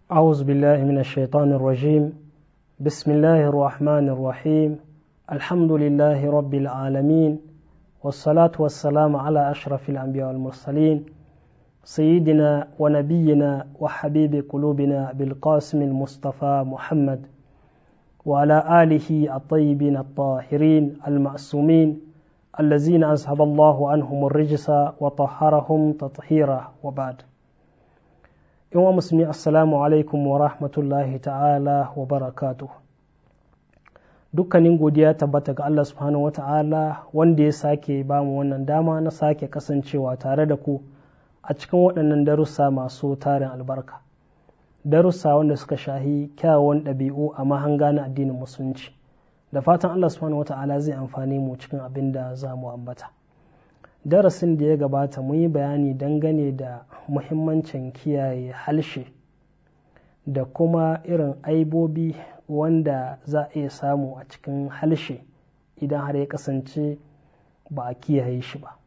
أعوذ بالله من الشيطان الرجيم بسم الله الرحمن الرحيم الحمد لله رب العالمين والصلاة والسلام على أشرف الأنبياء والمرسلين سيدنا ونبينا وحبيب قلوبنا بالقاسم المصطفى محمد وعلى آله الطيبين الطاهرين المعصومين الذين أذهب الله عنهم الرجس وطهرهم تطهيرا وبعد wa musulmi assalamu alaikum wa rahmatullahi ta'ala wa barakatu dukkanin godiya tabbata ga Allah subhanahu wa ta'ala wanda ya sake ba mu wannan dama na sake kasancewa tare da ku a cikin waɗannan darussa masu tarin albarka darussa wanda suka shahi kyawawan ɗabi'u a mahanga na addinin musulunci da fatan Allah subhanahu wa ta'ala zai amfani mu cikin abin da za mu ambata darasin da ya gabata mun yi bayani dangane da muhimmancin kiyaye halshe da kuma irin aibobi wanda za a iya samu a cikin halshe idan har ya kasance ba a kiyaye shi ba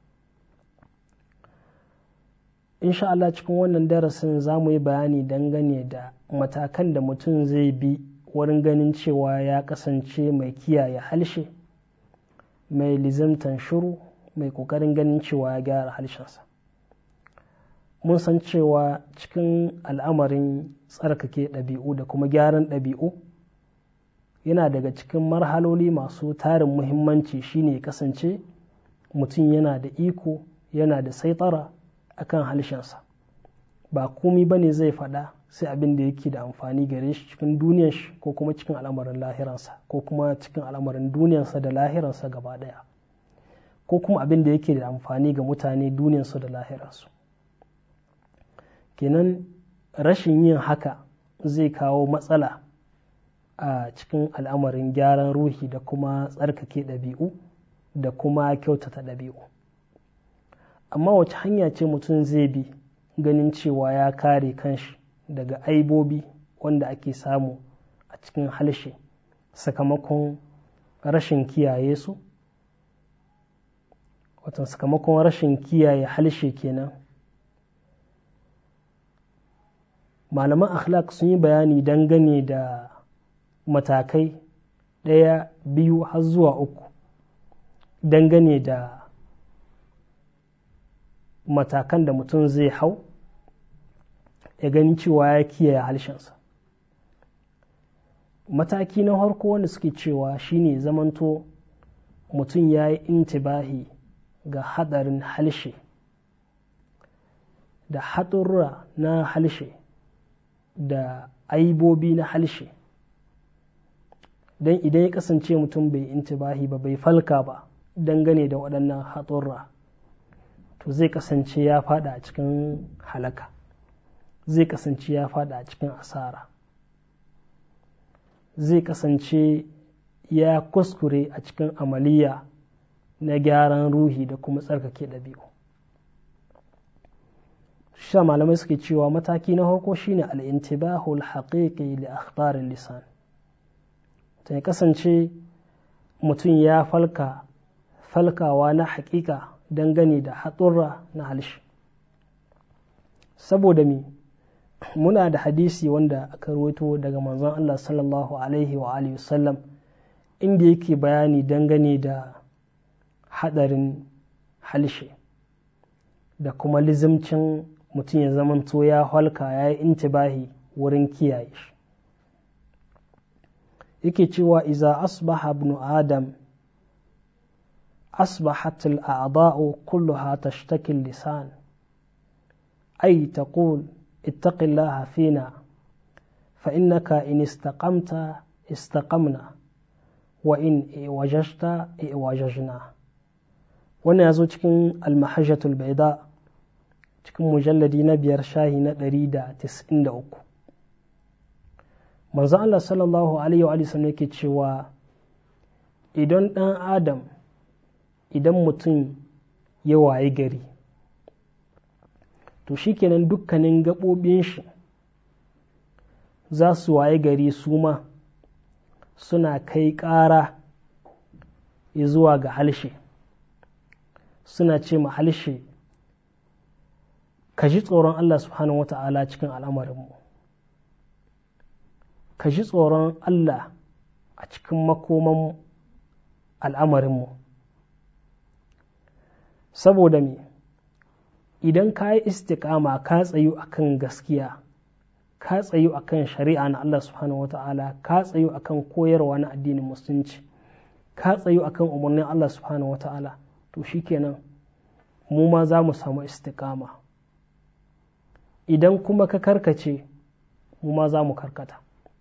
insha Allah cikin wannan darasin za mu yi bayani dangane da matakan da mutum zai bi wurin ganin cewa ya kasance mai kiyaye halshe mai lizimtan shuru mai kokarin ganin cewa ya gyara harshensa mun san cewa cikin al'amarin tsarkake ɗabi'u da kuma gyaran ɗabi'u yana daga cikin marhaloli masu tarin muhimmanci shine ya kasance mutum yana da iko yana da saitara akan harshensa ba komi ba ne zai faɗa sai abin da yake da amfani gare shi cikin duniyar shi ko kuma cikin al'amarin lahiransa ko kuma cikin al'amarin duniyarsa da lahiransa gaba ɗaya ko kuma abin da yake da amfani ga mutane duniyarsu da lahirarsu kenan rashin yin haka zai kawo matsala a cikin al'amarin gyaran ruhi da kuma tsarkake ɗabi'u da kuma kyautata ɗabi'u amma wace hanya ce mutum zai bi ganin cewa ya kare kanshi daga aibobi wanda ake samu a cikin halshe sakamakon rashin kiyaye su watan sakamakon rashin kiyaye halshe kenan malaman akhlaq sun yi bayani dangane da matakai ɗaya biyu har zuwa uku dangane da matakan da mutum zai hau ya gani cewa ya kiyaye halshensa mataki na harko wanda suke cewa shine zamanto mutum ya yi intibahi ga hadarin halshe da haɗurra na halshe da aibobi na halshe don idan ya kasance mutum bai intibahi ba bai falka ba dangane da waɗannan haɗurra to zai kasance ya fada a cikin halaka zai kasance ya fada a cikin asara zai kasance ya kuskure a cikin amaliya na gyaran ruhi da kuma tsarkake ɗabi'u sha malamai suke cewa mataki na farko shine al'intibahul haqiqi li akhbarin lisan ta ya kasance mutum ya falka falkawa na haƙiƙa dangane da haɗurra na halshi saboda mi muna da hadisi wanda aka rawaito daga manzon Allah sallallahu alaihi wa alihi wasallam inda yake bayani dangane da haɗarin halshe da kuma lizimcin mutum ya zamanto ya halka ya yi intibahi wurin kiyaye shi yake cewa iza asbaha ibn adam asbahat al'adha'u kulluha tashtaki lisan ay taqul ittaqi Allah fina fa innaka in istaqamta istaqamna wa in wajajta wajajna wannan ya zo cikin almahajjatul baida cikin mujalladi na biyar shahi na 193 manzo Allah sallallahu alaihi wa sallam yake cewa idan dan adam idan mutum ya waye gari to shikenan dukkanin gaɓoɓin shi za su waye gari su ma suna kai ƙara zuwa ga halshe suna ce ma halshe ka ji tsoron Allah subhanahu wa ta'ala cikin al'amarinmu ka ji tsoron Allah a cikin makoman al'amarinmu saboda me idan ka yi istiƙama ka tsayu akan gaskiya ka tsayu akan shari'a na Allah subhanahu wata'ala ka tsayu akan koyarwa na addinin musulunci ka tsayu akan umarnin Allah subhanahu wata'ala to shikenan mu ma za mu samu istiƙama idan kuma ka karkace mu ma za mu karkata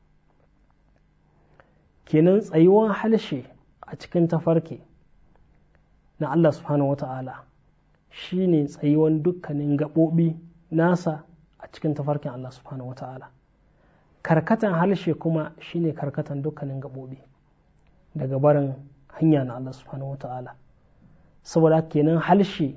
kenan tsayuwan halshe a cikin tafarki na Allah subhanahu wata'ala shi ne tsayuwan dukkanin gaɓoɓi nasa a cikin tafarkin Allah subhanahu wata'ala karkatan halshe kuma shi ne karkatan dukkanin gaɓoɓi daga barin hanya na Allah subhanahu wata'ala saboda kenan halshe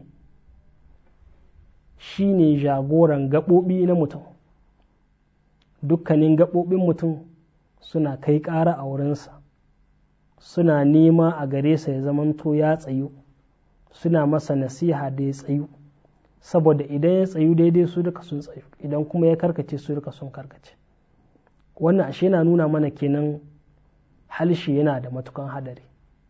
shi ne jagoran gaɓoɓi na mutum dukkanin gaɓoɓin mutum suna kai ƙara a wurinsa suna nema a gare sa ya zamanto ya tsayu suna masa nasiha da ya tsayu saboda idan ya tsayu daidai su duka sun tsayu idan kuma ya karkace su duka sun karkace wannan ashe na nuna mana kenan halshe yana da matukan hadari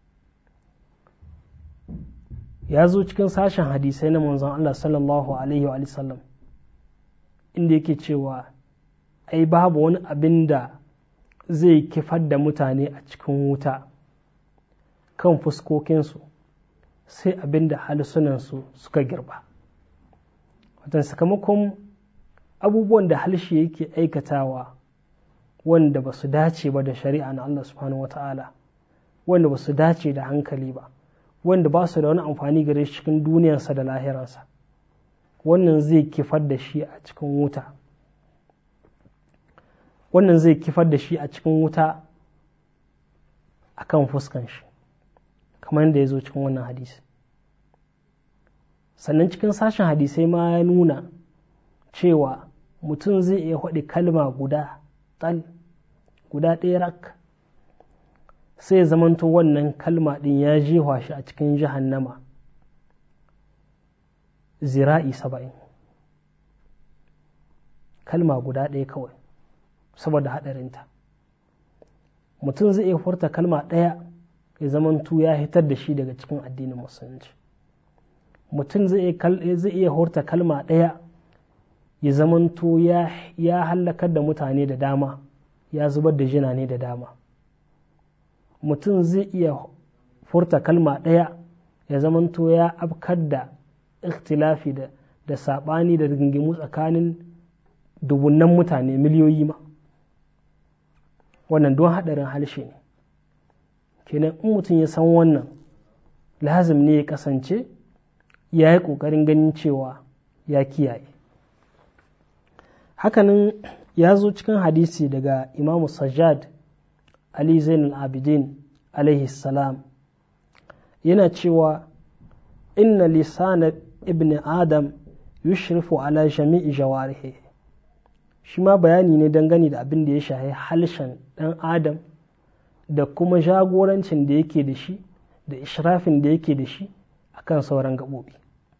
ya zo cikin sashen hadisai na manzon Allah sallallahu alaihi wa sallam inda yake cewa ai babu wani abin da zai kifar da mutane a cikin wuta kan fuskokinsu sai abin da halsunansu suka girba watan sakamakon abubuwan da halshe yake aikatawa wanda ba su dace ba da shari'a na Allah subhanahu wata'ala wanda ba su dace da hankali ba wanda ba su da wani amfani gare shi cikin duniyarsa da lahiransa wannan zai kifar da shi a cikin wuta wannan zai kifar da shi a cikin wuta a kan fuskan shi kamar yadda ya zo cikin wannan hadisi sannan cikin sashen hadisai ma ya nuna cewa mutum zai iya haɗi kalma guda tal guda ɗaya rak sai zamanto wannan kalma ɗin ya jewa shi a cikin jahannama zira'i saba'in kalma guda ɗaya kawai saboda haɗarinta mutum zai iya furta kalma ɗaya ya zamantu ya hitar da shi daga cikin addinin musulunci mutum zai iya hurta kalma ɗaya ya zamanto ya hallakar da mutane da dama ya zubar da jina ne da dama mutum zai iya furta kalma ɗaya ya zamanto ya afkar da ikhtilafi da da saɓani da rigingimu tsakanin dubunnan mutane miliyoyi ma wannan don haɗarin halshe ne kenan in mutum ya san wannan lazim ne ya kasance ya yi ƙoƙarin ganin cewa ya kiyaye hakanan ya zo cikin hadisi daga imamu sajjad ali zain abidin alaihi salam yana cewa inna lisana ibn adam yushrifu ala jami'i jawarihi shi ma bayani ne dangane da abin da ya shahi halshen ɗan adam da kuma jagorancin da yake da shi da ishrafin da yake da shi akan sauran gaɓoɓi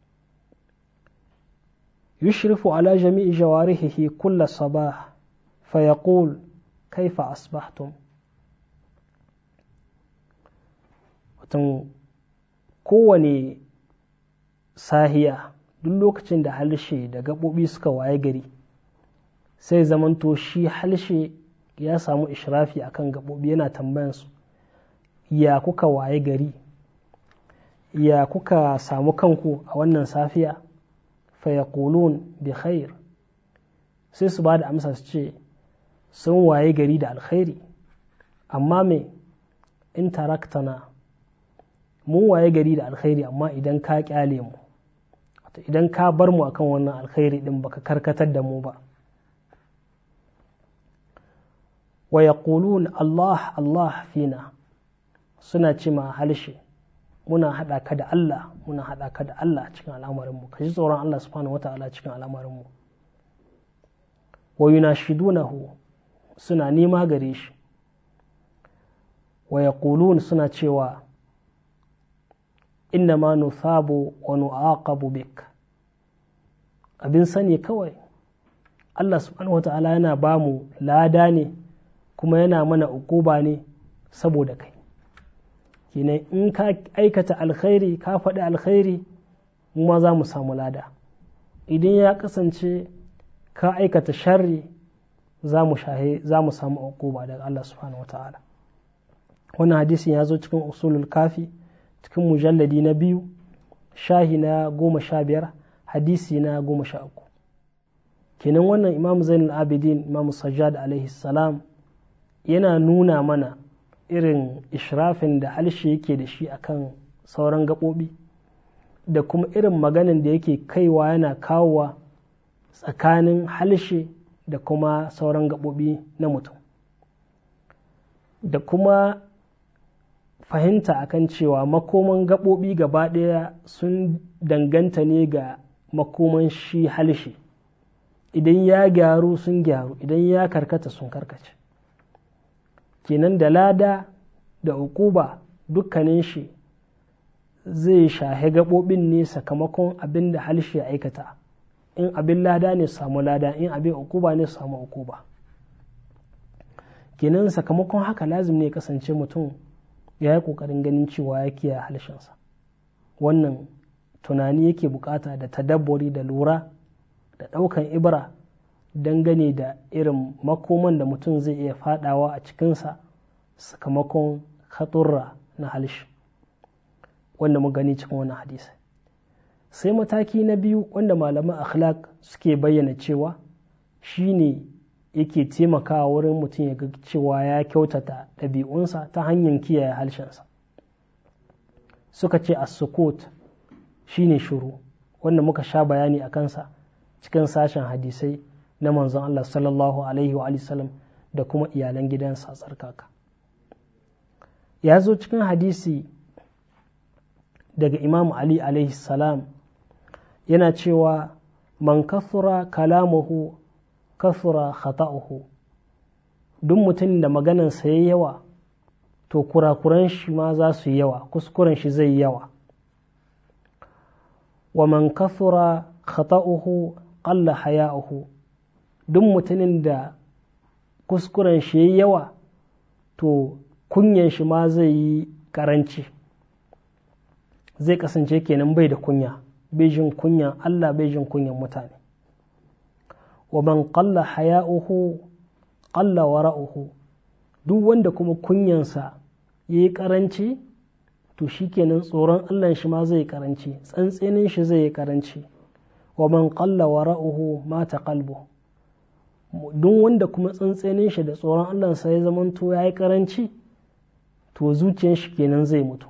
yushrifu ala jami'i jawarihi kulla sabah fayaqul kaifa asbahtum watan kowane sahiya duk lokacin da halshe da gaɓoɓi suka waye gari sai zamanto shi halshe ya samu ishrafi akan gaɓoɓi yana tambayansu ya kuka waye gari ya kuka samu kanku a wannan safiya fayaqulun bi khair sai su ba da amsa su ce sun waye gari da alkhairi amma me in taraktana mun waye gari da alkhairi amma idan ka kyale mu idan ka bar mu akan wannan alkhairi din baka karkatar da mu ba wa yaqulun Allah Allah fina suna ce ma halshe muna haɗa ka da Allah muna haɗa ka da Allah cikin al'amarinmu ka ji tsoron Allah subhanahu wata'ala cikin al'amarinmu wa yunashidunahu suna nema gare shi wa yaqulun suna cewa inna ma nuthabu wa nu'aqabu bik abin sani kawai Allah subhanahu wata'ala yana ba mu lada ne kuma yana mana ukuba ne saboda kai kenan in ka aikata alkhairi ka faɗi alkhairi mu ma za mu samu lada idan ya kasance ka aikata sharri za mu samu ukuba daga Allah subhanahu wa ta'ala wannan hadisin ya zo cikin usulul kafi cikin mujalladi na biyu shahi na goma sha biyar hadisi na goma sha uku kenan wannan imam zainul abidin imam sajjad alaihi salam yana nuna mana irin israfin da halshe yake da shi akan sauran gaɓoɓi da kuma irin maganin da yake kaiwa yana kawowa tsakanin halshe da kuma sauran gaɓoɓi na mutum da kuma fahimta akan cewa makoman gaɓoɓi gaba ɗaya sun danganta ne ga makoman shi halshe idan ya gyaru sun gyaru idan ya karkata sun karkace kenan da lada da ukuba dukkanin shi zai shahe gaɓoɓin ne sakamakon abin da halshe ya aikata in abin lada ne samu lada in abin ukuba ne samu ukuba kenan sakamakon haka lazim ne kasance mutum ya yi ƙoƙarin ganin cewa ya kiyaye halshensa wannan tunani yake bukata da tadabburi da lura da ɗaukan ibra dangane da irin makoman da mutum zai iya fadawa a cikinsa sakamakon haturra na halshi wanda mu gani cikin wannan hadisi sai mataki na biyu wanda malaman akhlaq suke bayyana cewa shine yake taimakawa wurin mutum ya ga cewa ya kyautata ɗabi'unsa ta hanyar kiyaye halshensa suka ce as-sukut shine shuru wanda muka sha bayani a kansa cikin sashen hadisai na manzon Allah sallallahu alaihi wa sallam da kuma iyalan gidansa tsarkaka ya zo cikin hadisi daga imam Ali alaihi salam yana cewa man kafura kalamuhu kafura khata'uhu duk mutum da maganansa ya yawa to kurakuran shi ma za su yi yawa kuskuren shi zai yawa wa man kafura khata'uhu qalla haya'uhu duk mutumin da kuskuren shi ya yawa to kunyan shi ma zai yi karanci zai kasance kenan bai da kunya bai jin kunyan Allah bai jin kunyan mutane wa man qalla haya'uhu qalla wara'uhu duk wanda kuma kunyansa yayi karanci to shikenan tsoron Allah shi ma zai karanci tsantsenin shi zai yi karanci wa man qalla wara'uhu mata qalbu duk wanda kuma tsantsenin shi da tsoron Allah sai ya zamanto yayi karanci to zuciyar shi kenan zai mutu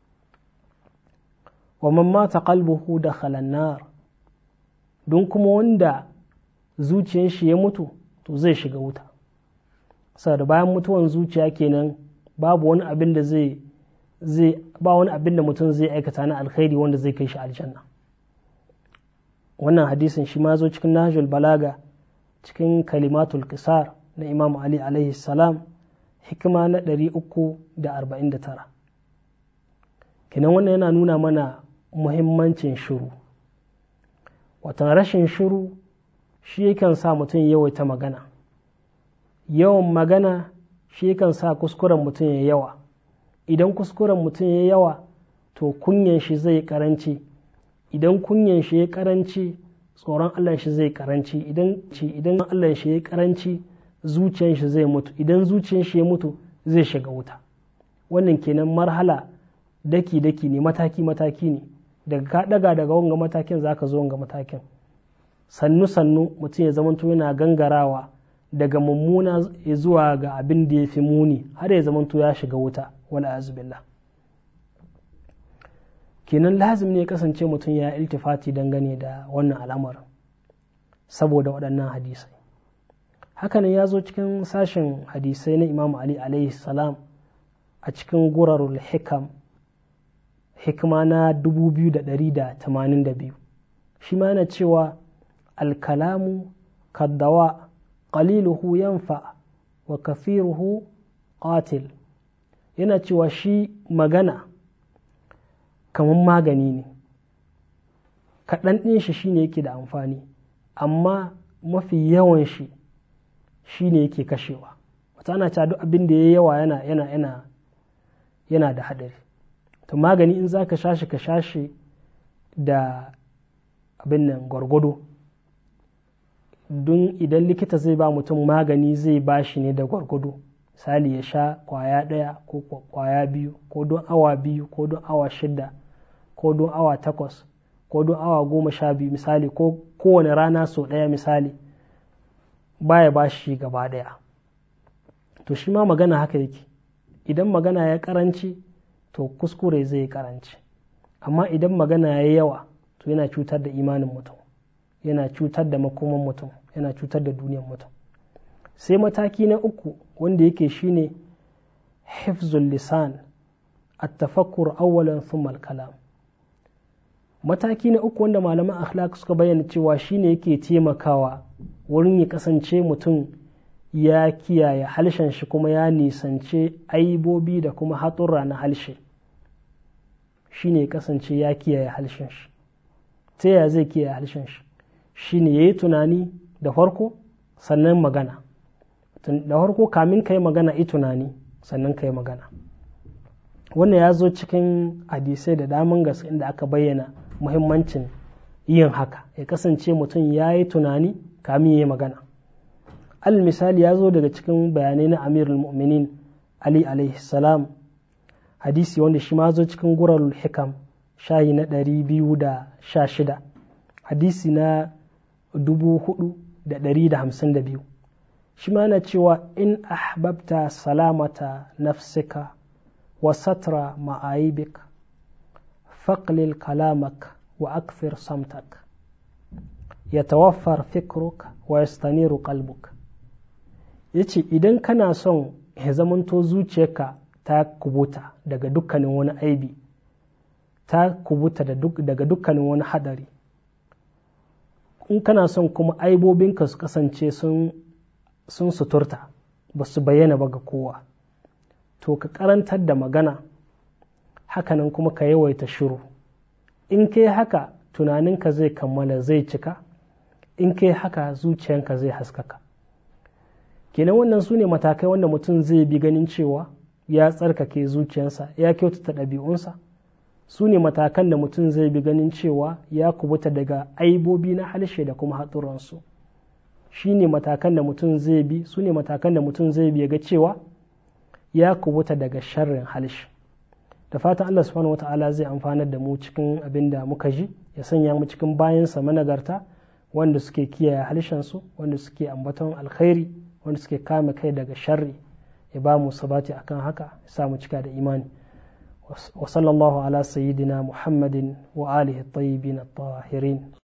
wa man mata qalbuhu dakhala an-nar don kuma wanda zuciyar shi ya mutu to zai shiga wuta saboda bayan mutuwan zuciya kenan babu wani abin da zai zai ba wani abin da mutum zai aikata na alkhairi wanda zai kai shi aljanna wannan hadisin shi ma zo cikin nahjul balaga cikin kalimatul qisar na imam ali alaihi salam hikima na 349 kenan wannan yana nuna mana muhimmancin shiru watan rashin shiru shi yakan sa mutum yawaita magana yawan magana shi yakan sa kuskuren mutum ya yawa idan kuskuren mutum ya yawa to kunyan shi zai karanci idan kunyan shi ya karanci tsoron Allah shi zai karanci idan idan Allah shi ya karanci zuciyar shi zai mutu idan zuciyar shi ya mutu zai shiga wuta wannan kenan marhala daki daki ne mataki mataki ne daga ka daga daga wanga matakin zaka zo wanga matakin sannu sannu mutum ya zamanto yana gangarawa daga mummuna zuwa ga abin da ya fi muni har ya zamanto ya shiga wuta wala azubillah kenan lazim ne ya kasance mutum ya iltifati dangane da wannan al'amarin saboda waɗannan hadisai hakanan ya zo cikin sashen hadisai na imam ali alaihi salam a cikin gurarul hikam hikma na 2182 shi ma yana cewa alkalamu kaddawa qaliluhu yanfa wa kafiruhu qatil yana cewa shi magana kamar magani ne kaɗan ɗin shi shine yake da amfani amma mafi yawan shi shine yake kashewa wata ana cewa duk abin da ya yawa yana yana yana yana da haɗari to magani in za ka shashi ka shashi da abin nan gwargwado don idan likita zai ba mutum magani zai ba shi ne da gwargwado misali ya sha kwaya ɗaya ko kwaya biyu ko don awa biyu ko don awa shida ko don awa takwas ko don awa goma sha biyu misali ko kowane rana sau ɗaya misali baya ba shi gaba ɗaya to shi ma magana haka yake idan magana ya karanci to kuskure zai yi karanci amma idan magana ya yi yawa to yana cutar da imanin mutum yana cutar da makoman mutum yana cutar da duniyar mutum sai mataki na uku wanda yake shine hifzul lisan at-tafakkur awwalan thumma al-kalam mataki na uku wanda malaman akhlaq suka bayyana cewa shine yake taimakawa wurin ya kasance mutum ya kiyaye halshen shi kuma ya nisance aibobi da kuma haturra na halshe shine ya kasance ya kiyaye halshen shi ta yaya zai kiyaye halshen shi shine ya yi tunani da farko sannan magana da farko kamin ka yi magana yi tunani sannan ka yi magana wannan ya zo cikin hadisai da daman gaske inda aka bayyana muhimmancin yin haka ya kasance mutum ya yi tunani kamin ya yi magana al misali ya zo daga cikin bayanai na amirul mu'minin ali alaihi salam hadisi wanda shi ma zo cikin gurarul hikam shayi na ɗari biyu da sha shida hadisi na dubu hudu da ɗari da hamsin da biyu shi ma na cewa in ahbabta salamata nafsika wa satra ma'aibik faqlil kalamak wa akfir samtak yatawaffar fikruk wa yastaniru qalbuk yace idan kana son ya zamanto zuciyarka ta kubuta daga dukkanin wani aibi ta kubuta daga dukkanin wani hadari in kana son kuma aibobinka su kasance sun suturta ba su bayyana ba ga kowa to ka karantar da magana hakanan kuma ka yawaita shiru in kai haka tunaninka zai kammala zai cika in kai haka zuciyanka zai haskaka kenan wannan su ne matakai wanda mutum zai bi ganin cewa ya tsarkake zuciyarsa ya kyautata ɗabi'unsa su ne matakan da mutum zai bi ganin cewa ya kubuta daga aibobi na halshe da kuma hatsuransu shi ne matakan da mutum zai bi su ne matakan da mutum zai bi ga cewa ya kubuta daga sharrin halshe da fatan Allah subhanahu wa ta'ala zai amfanar da mu cikin abin da muka ji ya sanya mu cikin bayansa managarta wanda suke kiyaye halshensu wanda suke ambaton alkhairi wanda suke kame kai daga sharri ya ba mu sabati akan haka ya sa mu cika da imani wa sallallahu ala sayyidina muhammadin wa alihi tayyibin at-tahirin